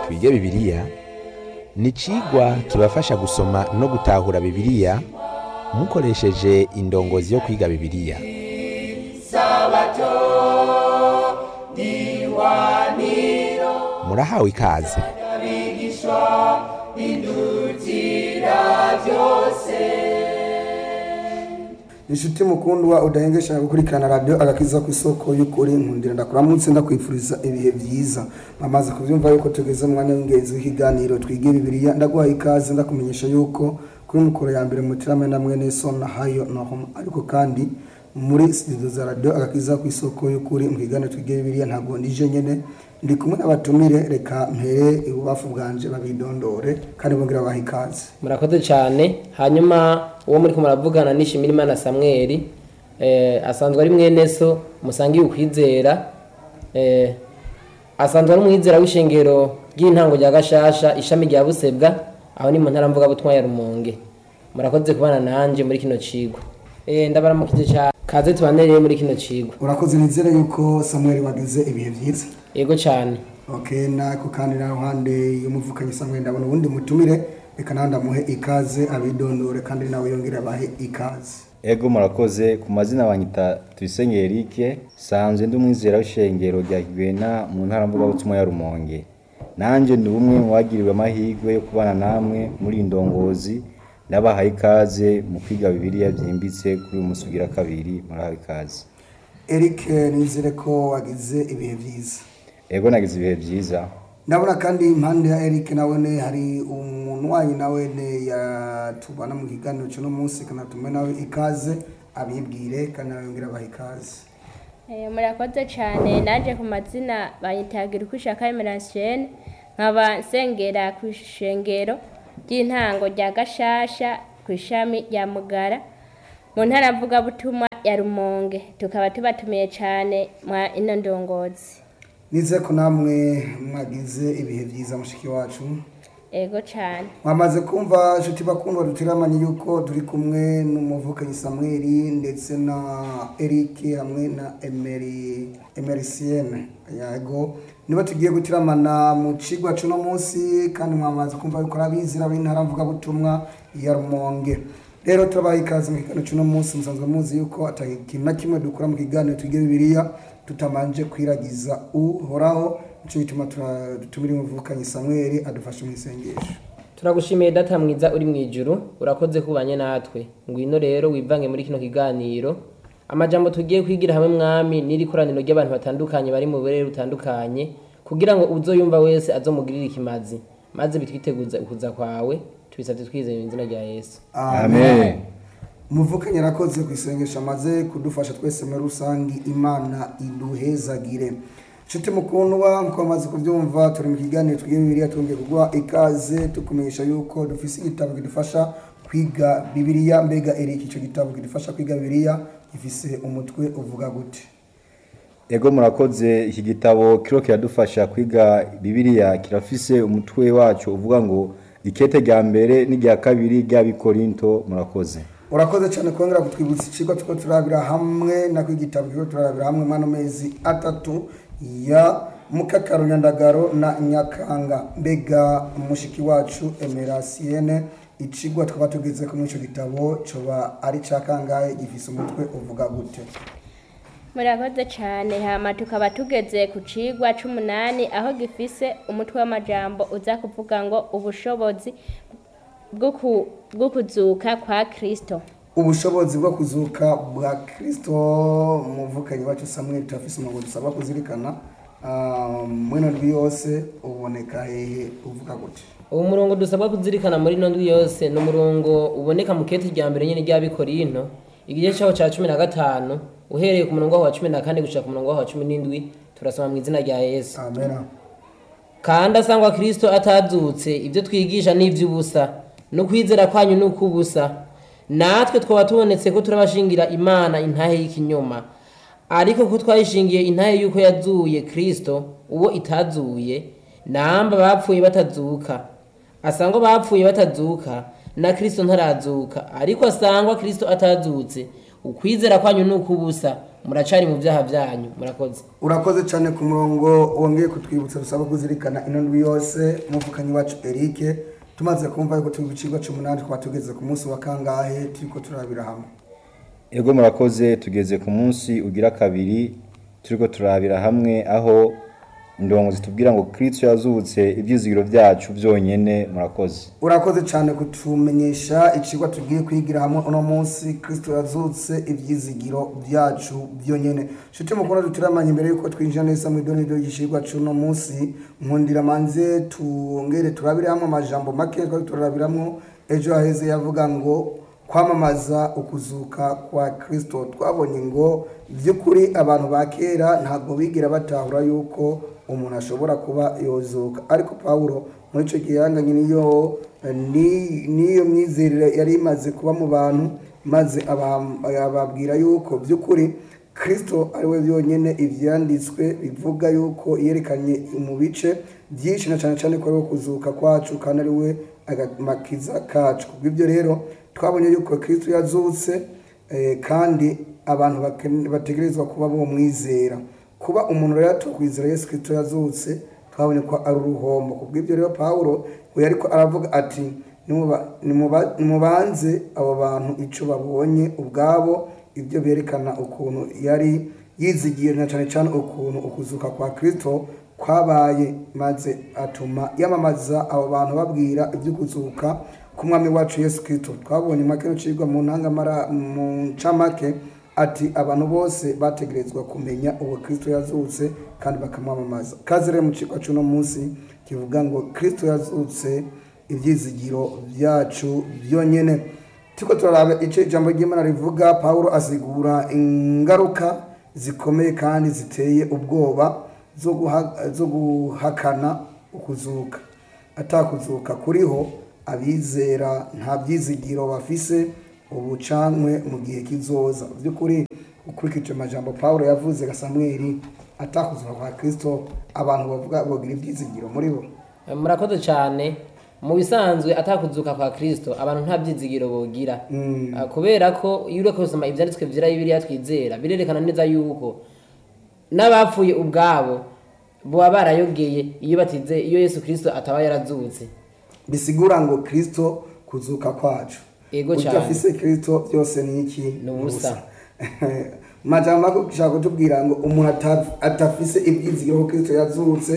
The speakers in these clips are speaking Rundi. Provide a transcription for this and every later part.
twige bibiliya ni icigwa kibafasha gusoma no gutahura bibiliya mukoresheje indongozi yo kwiga bibiliya murahawe ikaze inshuti mukundwa udahengesha gukurikirana radiyo agakiza ku isoko y'ukuri nkundira ndakuramutse ndakwifuriza ibihe byiza amaze kubyumva yuko tugeze mu mwanya w'ingenzi w'ikiganiro twige bibiliya ndaguha ikaze ndakumenyesha yuko kuri mukoro ya mbere mutirame na mwene so na hayo na homa ariko kandi muri studio za radiyo agakiza ku isoko y'ukuri mu kiganiro twige bibiliya ntabwo nije nyene ndi kumwe n'abatumire reka mpere ibubafu bwanje babidondore kandi bongera baha ikaze murakoze cyane hanyuma uwo muri muravugana nishimira imana samweli eh, asanzwe ari mwene so musangiye ukwizera eh, asanzwe ari umwizera w'ishengero ry'intango rya gashasha ishami rya busebwa aho ni mu ntara mvuga butwa ya rumonge murakoze kubana nanje muri kino cigwa eh, ndabaramukije cyane kaze tubanereye muri kino cigwa urakoze nizere yuko samuel wagize ibihe byiza yego cyane okay nako kandi na ruhande y'umuvukanyi samuel ndabona ubundi mutumire reka nawe ndamuhe ikaze abidondore kandi nawe yongere abahe ikaze Ego murakoze ku mazina banyita Tuyisenge Eric sanzwe ndi umwizera w'ishengero rya Kigwena mu ntara mvuga butumwa ya Rumonge nanje ndi umwe mu bagiriwe amahirwe yo kubana namwe muri indongozi ndabahaye ikaze mu kwiga bibiliya byimbitse kuri uyu munsi ugira kabiri murahawe ikaze eric nizere ko wagize ibihe byiza Ego nagize ibihe byiza ndabona kandi impande ya eric nawene hari umuntu wanyu nawene yatubana mu kiganiro cy'uno munsi kanatume nawe ikaze abibwire kandi nawe yongere abahe ikaze Eh, murakoze cyane naje ku mazina bayitagira uko ishaka emerasiyo nkaba nsengera ku ishengero ry'intango rya gashasha ku ishami rya mugara mu ntara mvugabutumwa ya rumonge tukaba tubatumiye cyane mwa ino ndongozi nizere ko namwe mwagize ibihe byiza mushiki wacu ego cyane mwamaze kumva inshuti bakundwa dutiramanye yuko turi kumwe n'umuvukanyi samweli ndetse na eric hamwe na emeri emerisienne yego niba tugiye gutiramana mu cigwa c'uno munsi kandi mwamaze kumva yuko arabizira b'intara mvugabutumwa ya rumonge rero turabaha ikaze mu kiganiro c'uno munsi musanzwe muzi yuko ata ikintu na kimwe dukora mu kiganiro twige bibiliya tutamanje kwiragiza uhoraho nico gituma tura- dutumira umuvukanyi samweli adufashe mu isengesho turagushimiye data mwiza uri mu ijuru urakoze kubanye natwe ngwino rero wivange muri kino kiganiro amajambo tugiye kwigira hamwe mwami n'iri koraniro ry'abantu batandukanye bari mu burere butandukanye kugira ngo uzoyumva wese azomugirire ikimazi maze bitwiteguza ukuza kwawe tubisabye twizeye mu izina rya yesu Amen umuvukanyi arakoze ku isengesho amaze kudufasha twese muri rusange imana iduhezagire nshuti mukundwa nkuko bamaze kubyumva turi mu kiganiro twiga bibiliya twongeye kuguha ikaze tukumenyesha yuko dufise igitabo kidufasha kwiga bibiliya mbega erika icyo gitabo kidufasha kwiga bibiliya gifise umutwe uvuga gute Ego murakoze iki gitabo kiro kiradufasha kwiga bibiliya kirafise umutwe wacu uvuga ngo ikete rya mbere n'irya kabiri ry'abikorinto murakoze urakoze cyane kongera kutwibutsa ikigo tuko turabira hamwe nako igitabo kigo turabira hamwe mwano mezi atatu ya mukakaro nyandagaro na nyakanga mbega mushiki wacu emerasienne icigwa twaba tugeze ko muri ico gitabo coba ari ca kangahe gifise umutwe uvuga gute murakoze cyane hama tukaba tugeze ku cigwa c'umunani aho gifise umutwe w'amajambo uza kuvuga ngo ubushobozi bwo ku- bwo kuzuka kwa kristo ubushobozi bwo kuzuka bwa kristo umuvukanyi wacu samuel turafise umurongo dusabwa kuzirikana Ah, mwino ndwi yose uboneka hehe uvuga gute uwo murongo dusabwa kuzirikana muri ino ndwi yose ni umurongo uboneka mu kete rya mbere nyine ry'abikorinto igice cyaho cya cumi na gatanu uhereye ku murongo waho wa cumi na kane gushika ku murongo waho wa cumi n'indwi turasoma mu izina rya yesu amena kandi asangwa kristo atazutse ibyo twigisha ni iby'ubusa no kwizera kwanyu ni ukw'ubusa natwe twaba tubonetse ko turabashingira imana intahe y'ikinyoma ariko ko twayishingiye intahe y'uko yazuye kristo uwo itazuye namba bapfuye batazuka asangwa bapfuye batazuka na kristo ntarazuka ariko asangwa kristo atazutse ukwizera kwanyu ni ukw'ubusa muracari mu byaha byanyu murakoze urakoze cyane ku murongo wongeye kutwibutsa dusaba kuzirikana ino ndwi yose umuvukanyi wacu Eric tumaze kumva yuko turi ku kigo cy'umunani twaba tugeze ku munsi wa kangahe turiko turabira hamwe ego murakoze tugeze ku munsi ugira kabiri turiko turabira hamwe aho indongo zitubwira ngo kristo yazutse ibyizigiro byacu byonyene murakoze urakoze cyane kutumenyesha ikigwa tugiye kwigira hamwe uno munsi kristo yazutse ibyizigiro byacu byonyine nshuti mukuru dutiramanye imbere yuko twinjira neza mu idonido y'ikigwa cy'uno munsi nkundira manze tungere turabire hamwe amajambo make twari turabiramo ejo haheze yavuga ngo kwamamaza ukuzuka kwa kristo twabonye ngo by'ukuri abantu ba kera ntabwo bigira batahura yuko umuntu ashobora kuba yozuka ariko pawulo muri icyo gihe yanganye n'iyo ni- n'iyo myizerere yari imaze kuba mu bantu maze aba- ababwira yuko by'ukuri kristo ari we byonyine ibyanditswe bivuga yuko yerekanye mu bice byinshi na cyane cyane ko ari we kuzuka kwacu kandi ari we agamakiza kacu kubw'ibyo rero twabonye yuko kristo yazutse eh, kandi abantu baken- bategerezwa kuba bomwizera kuba umuntu rero atokwizera yesu kristo yazutse twabonye ko ari uruhombo kubw'ibyo rero pawulo we ariko aravuga ati "Nimuba- nimuba- nimubanze abo bantu icyo babonye ubwabo ibyo berekana ukuntu yari yizigiye na cyane cyane ukuntu ukuzuka kwa kristo kwabaye maze atuma yamamaza abo bantu babwira iby'ukuzuka k'umwami wacu yesu kristo twabonye make n'ucibwa mu ntangamara mu ncamake ati abantu bose bategerezwa kumenya uwo kristo yazutse kandi bakamwamamaza kazi rero mu cigwa c'uno munsi kivuga ngo kristo yazutse ibyizigiro byacu byonyene turiko turaraba ico ijambo ry'imana rivuga pawulo asigura ingaruka zikomeye kandi ziteye ubwoba zo guha- zo guhakana ukuzuka atakuzuka kuriho abizera nta byizigiro bafise ubucankwe mu gihe kizoza by'ukuri ukurikije amajambo pawulo yavuze ga samweli atakuzuka kwa kristo abantu bavuga bogira ibyizigiro muri bo Eh, murakoze cyane mu bisanzwe atakuzuka kwa kristo abantu nta byizigiro bogira Ah, kubera ko iyo uriko gusoma ibyanditswe vyera bibiliya twizera birerekana neza yuko n'abapfuye ubwabo boba barayogeye iyo batize iyo yesu kristo ataba yarazutse bisigura ngo kristo kuzuka kwacu Ego cyane. udafise kristo byose ni iki Ni ubusa. majambo ako gushaka kutubwira ngo umuntu ata- atafise ibyizigiro ko kristo yazutse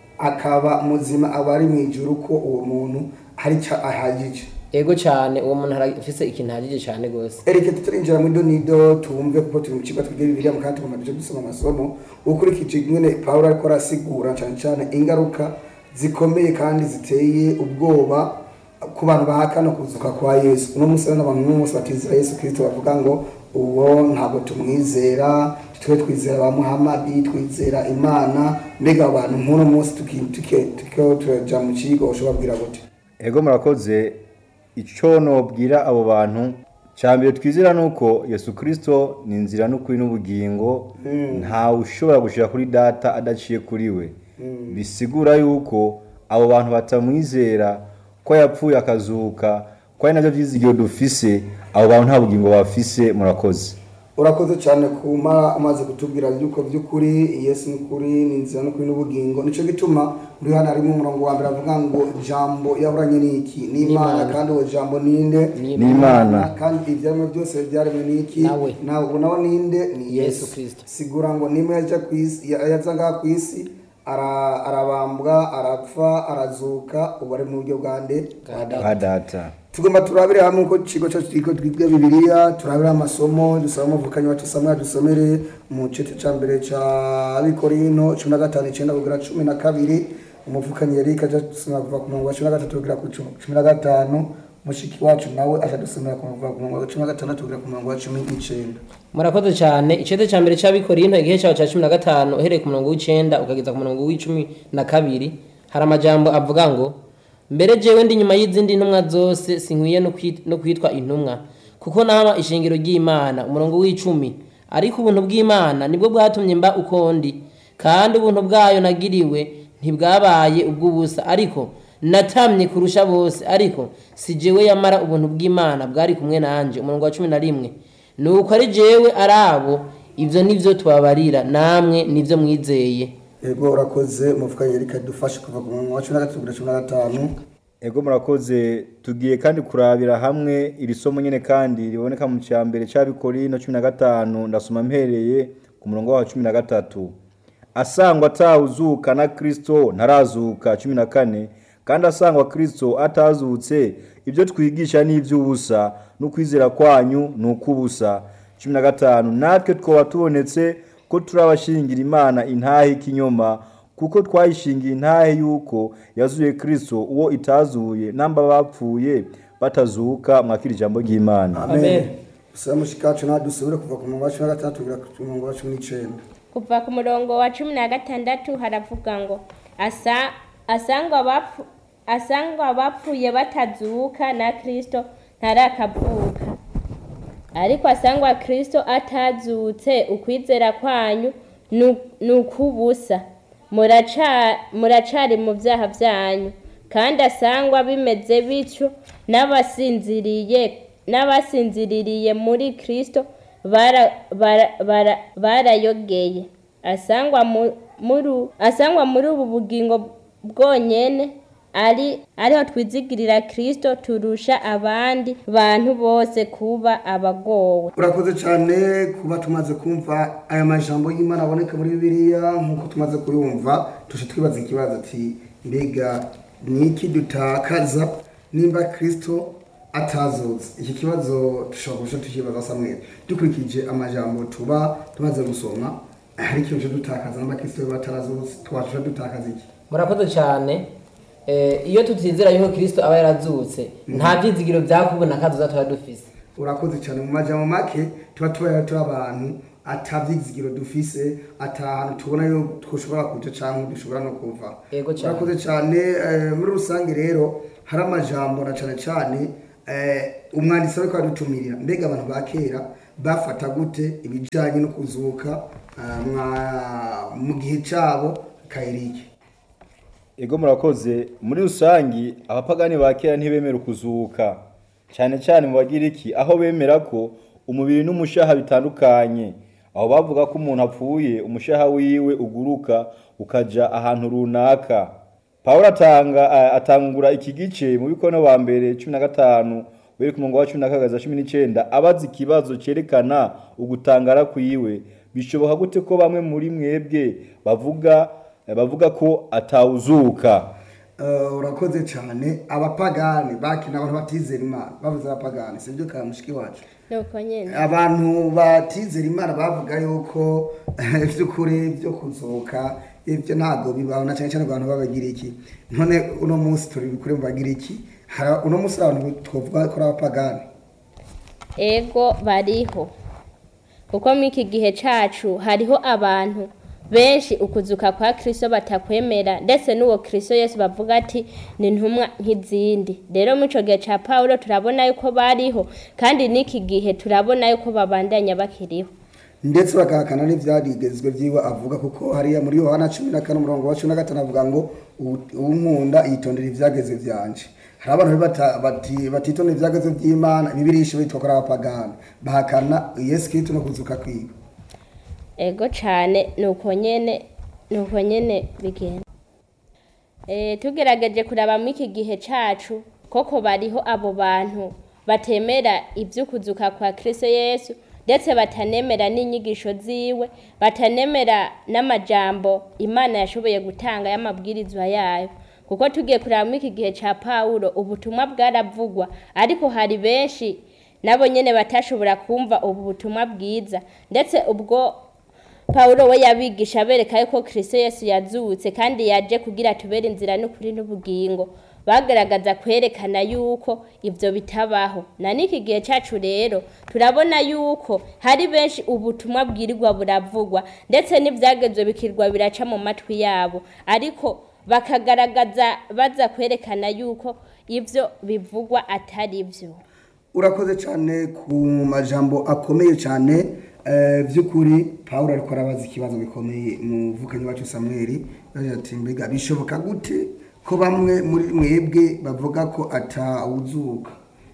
akaba muzima aba ari mu ijuru ko uwo muntu hari icyo ahagije ego cyane uwo muntu arafise ikintu ahagije cyane rwose erike tutarinjira muri donido tumve kuko turi mu kigo twiga bibiliya mu kandi tumaze dusoma amasomo ukurikije nyine pawulo ariko arasigura cyane cyane ingaruka zikomeye kandi ziteye ubwoba ku bantu bahakana kuzuka kwa yesu uno munsi rero n'abantu n'uno munsi batizera yesu kirisito bavuga ngo uwo ntabwo tumwizera twe twizera ba muhamadi twizera imana mbega abo bantu nk'uno munsi tuki- tuki- turiko turaja mu kigo ushobora kubwira gute ego murakoze icyo nobwira abo bantu cya mbere twizera ni uko yesu kirisito ni inzira n'ukuri n'ubugingo ntawe ushobora gushyira kuri data adaciye kuri we bisigura yuko abo bantu batamwizera ko yapfuye akazuka ko ari nabyo byizigiro dufise abo bantu nta bugingo bafise murakoze urakoze cyane kuma amaze kutubwira yuko by'ukuri yesu ni ukuri ni inzira n'ukuri n'ubugingo nicyo gituma muri hano harimo umurongo wa mbere avuga ngo jambo yahoranye n'iki n'imana N'Imana. kandi uwo jambo ninde Ni n'imana kandi ibyaremwe byose byaremwe n'iki Nawe. nawe ubu nawe ninde ni Yesu Kristo. sigura ngo nimba yaja ku isi ya- yaza ngaha ku isi ara- arabambwa arapfa arazuka ubu ari mu buryo bwa nde Bwa data. ba data tugomba turabire hamwe uko ikigo cyacu kiriko twiga bibiliya turabire amasomo dusaba umuvukanyi wacu samwe dusomere mu cece ca mbere ca bikorino cumi na gatanu icenda kugera cumi na kabiri umuvukanyi yariko aja dusomera kuva ku murongo wa cumi na gatatu kugera ku cu- cumi na gatanu mushiki wacu nawe aja dusomera kuva ku murongo wa cumi na gatandatu kugera ku murongo wa cumi n'icenda murakoze cyane icete cya mbere cy'abikorinto igihe cyawe cya cumi na gatanu uhereye ku murongo w'icenda ukageza ku murongo w'icumi na kabiri hari amajambo avuga ngo mbere jewe ndi nyuma y'izindi ntumwa zose sinkwiye no kwit- no kwitwa intumwa kuko naba ishingiro ry'imana umurongo w'icumi ariko ubuntu bw'imana nibwo bwatumye mba uko ndi kandi ubuntu bwayo nagiriwe ntibwabaye ubw'ubusa ariko natamye kurusha bose ariko si jewe yamara ubuntu bw'imana bwari kumwe nanjye umurongo wa cumi na rimwe nuko ari jewe ari abo ibyo nibyo tubabarira namwe nibyo mwizeye yego urakoze umufukanyi reka dufashe kuva ku mwanya wa cumi na gatatu kugera cumi na gatanu ego murakoze tugiye kandi kurabira hamwe iri somo nyine kandi riboneka mu cya mbere cy'abikorino cumi na gatanu ndasoma mpereye ku murongo wa cumi na gatatu asangwa atawuzuka na kirisito ntarazuka cumi na kane kandi asangwa kirisito atazutse ibyo twigisha ni iby'ubusa n'ukwizera kwanyu ni ukw'ubusa cumi na gatanu natwe twaba tubonetse ko turi abashingira imana intahe y'ikinyoma kuko twayishingiye intahe y'uko yazuye kirisito uwo itazuye namba bapfuye batazuka mwakira ijambo ry'imana Amen. usaba mushikacu nawe dusubire kuva ku murongo wa cumi na gatandatu kugera ku murongo wa cumi n'icyenda kuva ku murongo wa cumi na gatandatu haravuga ngo asa asangwa abapfu asangwa abapfuye batazuka na kristo ntarakavuka ariko asangwa kristo atazutse ukwizera kwanyu nu- ni ukubusa Muraca- muracari mu byaha byanyu kandi asangwa bimeze bityo n'abasinziriye n'abasinziririye muri kristo bara- bara- bara- barayogeye asangwa mu- muri asangwa muri ubu bugingo bwonyene ari ariho twizigirira kristo turusha abandi bantu bose kuba abagowe urakoze cyane kuba tumaze kumva aya majambo y'imana aboneka muri bibiliya nk'uko tumaze kuyumva tuje twibaza ikibazo ati mbega ni iki dutakaza nimba kirisito atazutse iki kibazo dushobora kurusha tukibaza samweri dukurikije amajambo tuba tumaze gusoma hari ikintu cyo dutakaza nimba kirisito yaba atarazutse twashobora dutakaza iki murakoze cyane Eh, iyo tutizera yuko kirisito aba yarazutse nta byizigiro byakubona kaduza tuba dufise urakoze cyane mu majambo make tuba tubayeho turi abantu atabyizigiro dufise atahantu tubona yo twashobora kuja canke dushobora no kuva Yego cane. urakoze cyane eh, muri rusange rero hari amajambo na cane cane eh, umwanditsi ariko adutumirira mbega abantu ba kera bafata gute ibijanye no kuzuka eh, mwa- mu gihe cabo kairiki ego murakoze muri rusangi abapagani ba kera ntibemera ukuzuka cyane cyane mu bagiriki aho bemera ko umubiri n'umushaha bitandukanye aho bavuga ko umuntu apfuye umushaha wiwe uguruka ukaja ahantu runaka pawulo atanga a- atangura iki gice mu bikono wa mbere cumi na gatanu beri ku murongo wa cumi na kagaza cumi n'icenda abaza ikibazo cerekana ugutangara kwiwe bishoboka gute ko bamwe muri mwebwe bavuga bavuga ko atawuzuka Eh, urakoze cyane abapagani bakina abantu batizera imana bavuze abapagani sibyo ka mushiki wacu nuko nyene abantu batizera imana bavuga yuko iby'ukuri byo kuzuka ibyo ntabwo bibaho na cyane cyane abantu b'abagiriki none uno munsi turi bikure mu bagiriki hari uno munsi hari abantu twavuga ko ari abapagani ego bariho kuko muri iki gihe cacu hariho abantu benshi ukuzuka kwa kristo batakwemera ndetse n'uwo kristo yesu bavuga ati ni ntumwa nk'izindi rero muri ico gihe ca pawulo turabona yuko bariho kandi n'iki gihe turabona yuko babandanya bakiriho ndetse bagahakana n'ibyarigezwe byiwe avuga kuko hariya muri yohana cumi na kane umurongo wa cumi na gatanu avuga ngo "Uwu- uwunkunda yitondera ibyageze byanje hari abantu rero bata- bati- batitondera ibyageze by'imana bibirisha bitwa ko ari abapagani bahakana yesu kristo no kuzuka kwiwe ego cane nuko nyene nuko nyene bigenda e, tugerageje kuraba muri iki gihe cacu koko bariho abo bantu batemera ivy'ukuzuka kwa kristo yesu ndetse batanemera n'inyigisho ziwe batanemera n'amajambo imana yashoboye gutanga y'amabwirizwa yayo kuko tugiye kuraba muri iki gihe ca pawulo ubutumwa bwaravugwa ariko hari benshi nabo nyene batashobora kumva ubu butumwa bwiza ndetse ubwo pawulo we yabigisha abereka yuko kristo yesu yazutse kandi yaje kugira tubere inzira n'ukuri n'ubugingo bagaragaza kwerekana yuko ivyo bitabaho na n'iki gihe cacu rero turabona yuko hari benshi ubutumwa bwirirwa buravugwa ndetse n'ivyagezwe bikirwa biraca mu matwi yabo ariko bakagaragaza baza kwerekana yuko ivyo bivugwa atari vyo urakoze cyane ku majambo akomeye cyane eh, by'ukuri pawulo ariko arabaza ikibazo gikomeye mu vukanyi wacu samweli yagize ati mbega bishoboka gute ko bamwe muri mwebwe bavuga ko atawuzuka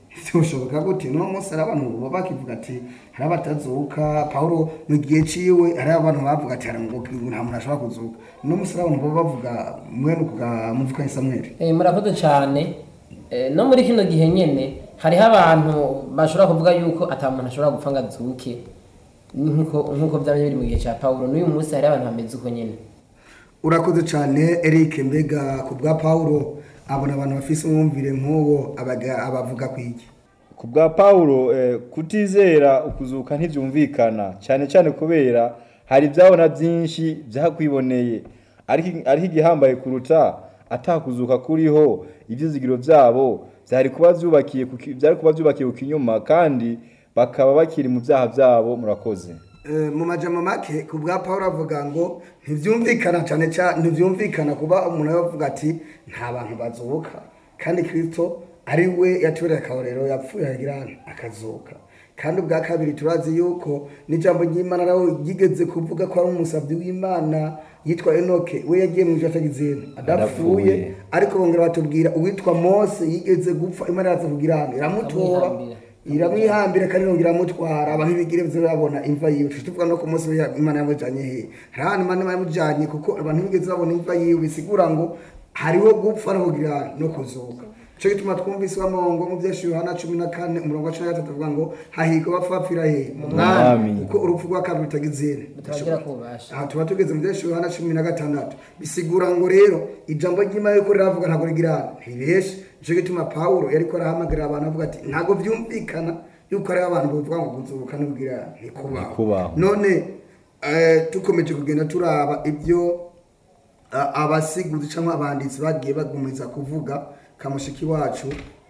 byoshoboka gute no munsi hari abantu baba bakivuga ati hari abatazuka pawulo mu gihe ciwe hari abantu bavuga ati hari ngo nta muntu ashobora kuzuka no munsi hari abantu baba bavuga mwene kuga muvuka Samuel Eh, murakoze cyane Eh, no muri kino gihe nyene hariho abantu bashobora kuvuga yuko ata muntu ashobora gupfa ngo azuke nkuko nkuko byaba biri mu gihe cya pawulo n'uyu munsi hariho abantu bameze uko nyene urakoze cyane Eric mbega ku bwa Paulo abona abantu bafise umwumvire nk'uwo abaga- abavuga kwiki ku bwa pawulo eh, kutizera ukuzuka ntibyumvikana cyane cyane kubera hari ibyabona byinshi byakwiboneye ariko ariko igihambaye kuruta atakuzuka kuriho ibyizigiro byabo byari kuba byubakiye ku ki- byari kuba byubakiye ku kinyuma kandi bakaba bakiri mu byaha byabo murakoze Eh, mu majambo make ku bwa Paulo avuga ngo ntibyumvikana cyane cyane ntibyumvikana kuba umuntu yavuga ati nta bantu bazuka kandi Kristo ari we yatubereye akarorero yapfuye agira akazuka kandi ubwa kabiri turazi yuko n'ijambo ry'Imana nawe ryigeze kuvuga ko ari umusabyi w'Imana yitwa Enoke we yagiye mu ijuru atagize adapfuye Adapfuye. ariko bongera batubwira uwitwa Mose yigeze gupfa Imana yaza kugira iramutora Iramwihambira. iramwihambira kandi irongera iramutwara abantu bigire byo babona imva yiwe tujye tuvuga no ku munsi we imana yamujanye he hari ahantu imana yamujanye kuko abantu bigeze babona imva yiwe bisigura ngo hariho gupfa no kugira no kuzuka cyo gituma twumvise wamongo mu byinshi Yohana cumi na kane umurongo wa cumi na gatatu avuga ngo hahirwa bapfa bapfira he mu mwami Mwami. kuko urupfu rwa kabiri rutagizere turagira kubasha aha tuba tugeze mu byinshi Yohana cumi na gatandatu bisigura ngo rero ijambo ry'imana yuko riravuga ntabwo rigira ntibeshe nicyo gituma pawulo yariko arahamagarira abantu avuga ati ntabwo byumvikana yuko hariho abantu bavuga ngo kuzuka n'ubwira ntikubaho Ntikubaho. none eh, dukomeje kugenda turaba ibyo a- abasiguzi cyangwa abanditsi bagiye bagumiza kuvuga kamushiki wacu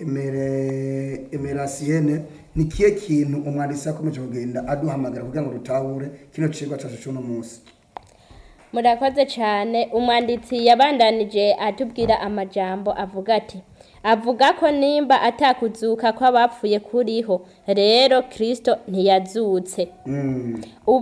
emere emerasiyene ni kihe kintu umwanditsi yakomeje kugenda aduhamagara kugira ngo dutahure kino cigwa cacu c'uno munsi murakoze cyane umwanditsi yabandanije atubwira amajambo avuga ati avuga ko nimba atakuzuka kw'abapfuye kuriho rero kirisito ntiyazutse Mm. ubu